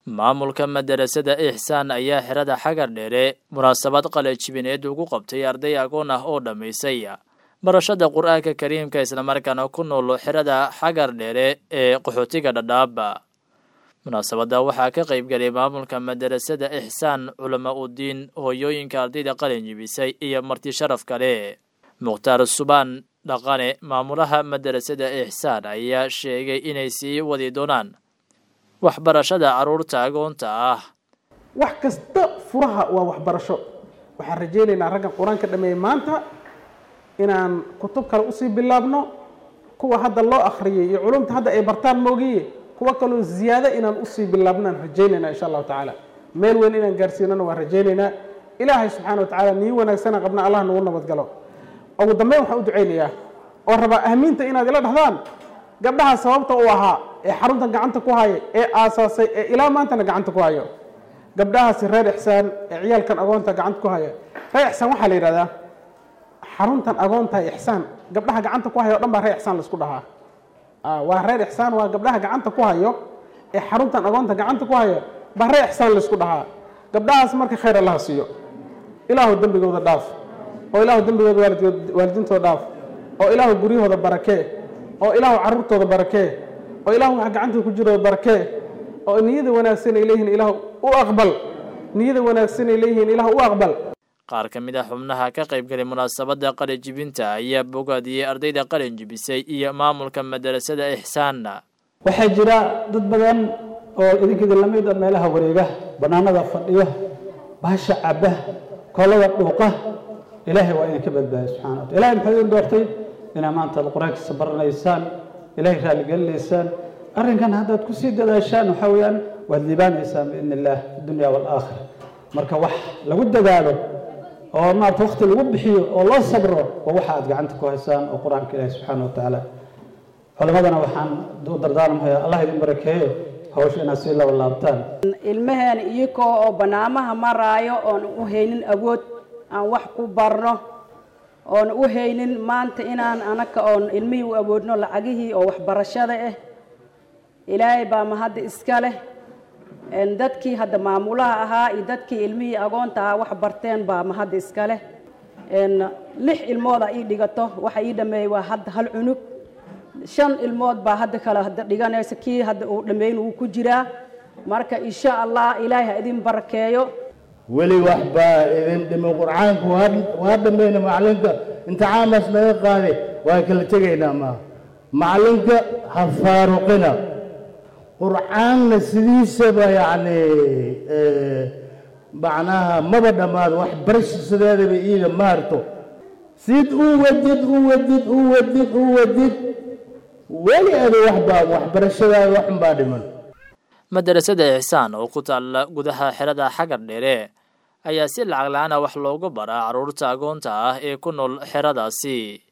maamulka madarasada ixsaan ayaa xerada xagar dheere munaasabad qalajibineed ugu qabtay arday agoon ah oo dhammaysay barashada qur-aanka kariimka islamarkaana ku nool xerada xagar dheere ee qaxootiga dhadhaaba munaasabadda waxaa ka qaybgalay maamulka madarasada ixsaan culama udiin hooyooyinka ardayda qalin jibisay iyo marti sharaf kale mukhtaar subaan dhaqane maamulaha madarasada ixsaan ayaa sheegay inay sii wadi doonaan waxbarashada carruurta agoonta ah wax kasta furaha waa waxbarasho waxaan rajaynaynaa raggan qur-aanka dhameeyey maanta inaan kutub kale usii bilaabno kuwa hadda loo akhriyay iyo culumta hadda ay bartaan moogiye kuwa kaloo ziyaado inaan usii bilaabnaan rajaynaynaa insha allahu tacaala meel weyn inaan gaarsiinana waan rajaynaynaa ilaahay subxaana wa tacaala nii wanaagsana qabna allah nagu nabadgalo ugu dambeyn waxaan u ducaynayaa oo rabaa ahmiinta inaad ila dhahdaan gabdhaha sababta u ahaa ee xarunta gacanta ku haya ee aasaasay ee ilaa maantana gacanta ku hayo gabdhahaasi reer ixsaan ee ciyaalkan agoonta gacanta ku haya reer ixsaan waxaa la yidhahdaa xaruntan agoonta ixsaan gabdhaha gacanta ku hayo o dhan baa reer ixsaan laisku dhahaa waa reer ixsaan waa gabdhaha gacanta ku hayo ee xaruntan agoonta gacanta ku hayo baa reer ixsaan laisku dhahaa gabdhahaas marka khayr allaha siiyo ilaahu dembigooda dhaaf oo ilaahu dembigooda waalidintooda dhaaf oo ilaahu guryahooda barakee oo ilaahu carruurtooda barakee oo ilaahu waxa gacantooda ku jirooda barakee oo niyada wanaagsan ay leeyihiin ilaahu u aqbal niyada wanaagsan ay leeyihiin ilaahu u aqbal qaar ka mid a xubnaha ka qaybgalay munaasabadda qalin jibinta ayaa bogaadiyey ardayda qalin jibisay iyo maamulka madarasada ixsaanna waxaa jira dad badan oo idinkida lamid a meelaha wareega bannaanada fadhiyo baasha cabba koolada dhuuqa ilaahay waa idinka badbaadiy subxana wata ilahay muxuu idin doortay inaa maanta ad qur-aankiisa baranaysaan ilaahay raalligelinaysaan arrinkan haddaad kusii dadaashaan waxaa weeyaan waad liibaanaysaan biidn illah fi dunya waalaakhira marka wax lagu dadaalo oo maarata wakti lagu bixiyo oo loo sabro waa waxa aad gacanta ku haysaan oo qur-aanka ilaahi subxaana wa tacaala culimadana waxaan u dardaarmaya allah idin barakeeyo hawsha inaad sii laba laabtaan ilmaheen iyakoo oo bannaamaha maraayo oon u haynin awood aan wax ku barno oon u haynin maanta inaan anaka oon ilmihii u awoodno lacagihii oo waxbarashada ah ilaahay baa mahadda iska leh dadkii hadda maamulaha ahaa iyo dadkii ilmihii agoonta ahaa wax barteen baa mahadda iska leh lix ilmooda ii dhigato waxa ii dhameeyey waa hadda hal cunug shan ilmood baa hadda kale hadda dhiganaysa kii hadda uu dhammeyn uu ku jiraa marka insha allah ilaahay ha idin barakeeyo weli wax baa idin dhimay qur-aanku waa dhammayna macalinka imtixaamaas naga qaaday waan kala tegaynaa maaha macalinka ha faaruqina qur-aanna sidiisaba yacni macnaha maba dhammaado wax barashasideedaba iida maarto sid u wadid u wadid u wadid u wadid weli adu waxbaa waxbarashadaada waxun baa dhiman madarasada ixsaan oo ku taalla gudaha xerada xagar dheere ayaa si lacag la-aan ah wax loogu baraa carruurta agoonta ah ee ku nool xeradaasi